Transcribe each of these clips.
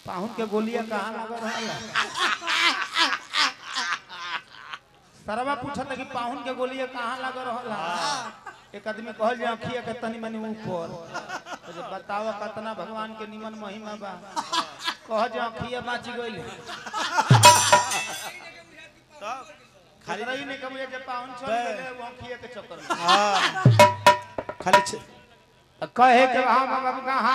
पाहुन के गोलियां कहाँ लग रहल सरवा पूछत कि पाहुन के गोलियां कहाँ लग रहल एक आदमी कहल जे अखिया के तनी मनी ऊपर तो जे बतावा कतना भगवान के निमन महिमा बा कह जे अखिया बाच गइल खाली रही ने कबे जे पाहुन चल गेले वो अखिया के चक्कर में हाँ खाली छ- कहे के हम बाबा कहाँ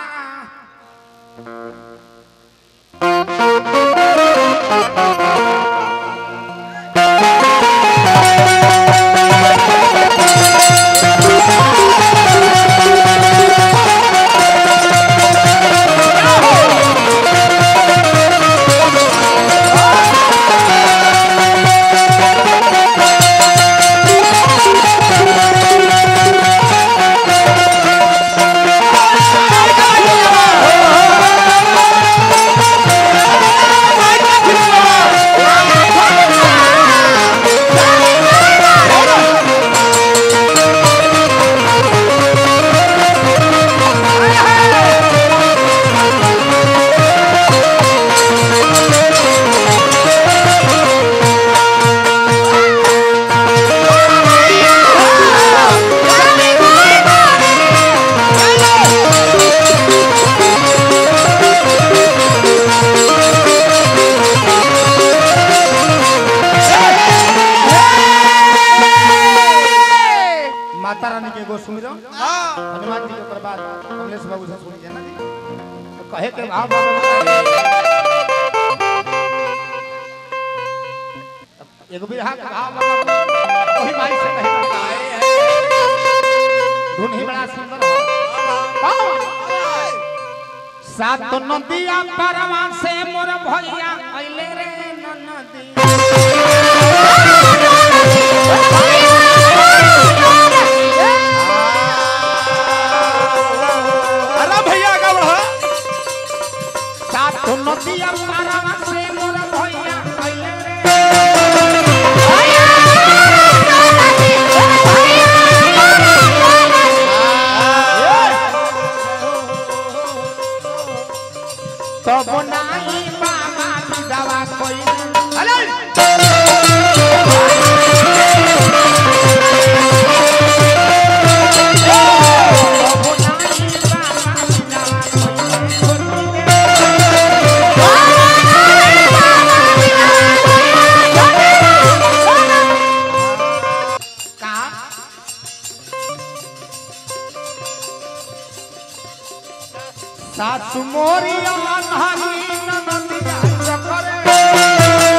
माता रानी के एगो सुमिरो हनुमान जी के ओकर बाद कमलेश बाबू से सुनी जाना जी तो कहे के भाव बाबा एगो बिरहा के भाव बाबा वही माई से कहे के आए हैं धुन ही बड़ा सुंदर हो सात नदिया परवा से मोर भैया अइले रे नदी अरे भैया का बढ़ा सात नदिया परवा से मोर भैया अइले रे तब नाही बाबा दवा कोई सासु मोरी अनहरी ननदिया चकरे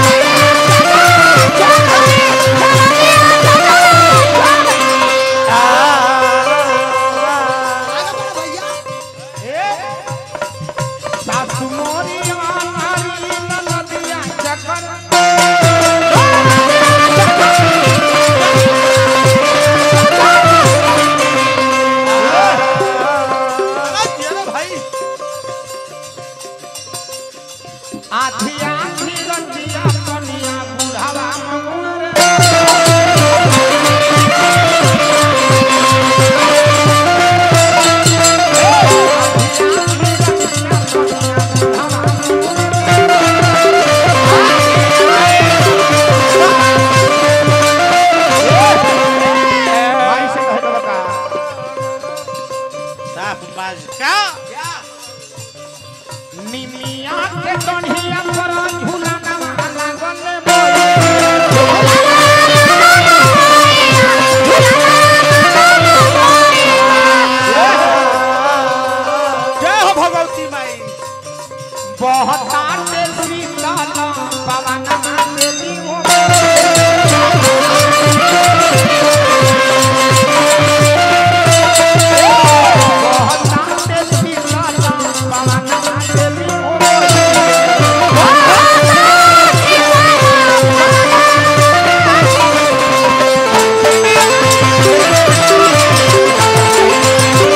सासु मोरी अनहरी ननदिया चकरे अरे भाई आधी आधी रतिया कनिया बुढ़ावा मंगुर भाई से कहे तो बता साफ बाज का निमिया के कन्हिया पर झूला नवा लागल बोल जय हो भगवती माई बहता के शीतल पवन देवी हो बहता के शीतल पवन देवी हो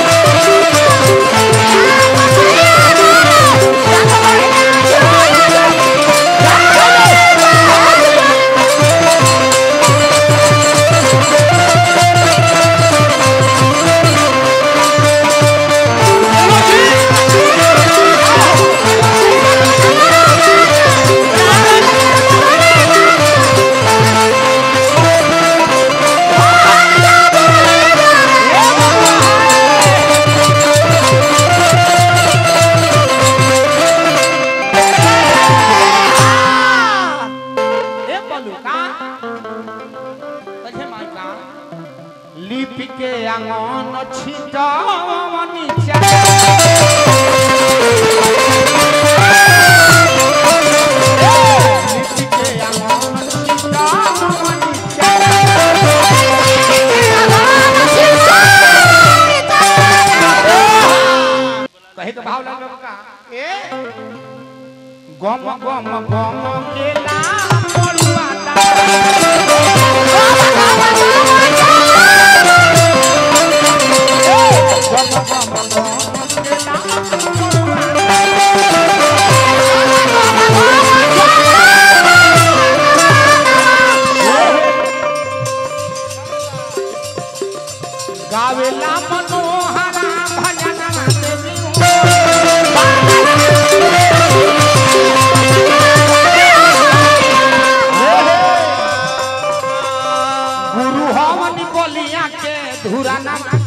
Yeah. आंगन छिटवनी चाहे लिपि के आंगन छिटवनी चाहे कहे के भाव लग का ए गम गम गम के नाम मरुआ दा गम गम गम के नाम मरुआ दा गावेला मनोहरा भजन देवी गुरु हवन बलिया के धुरा नाम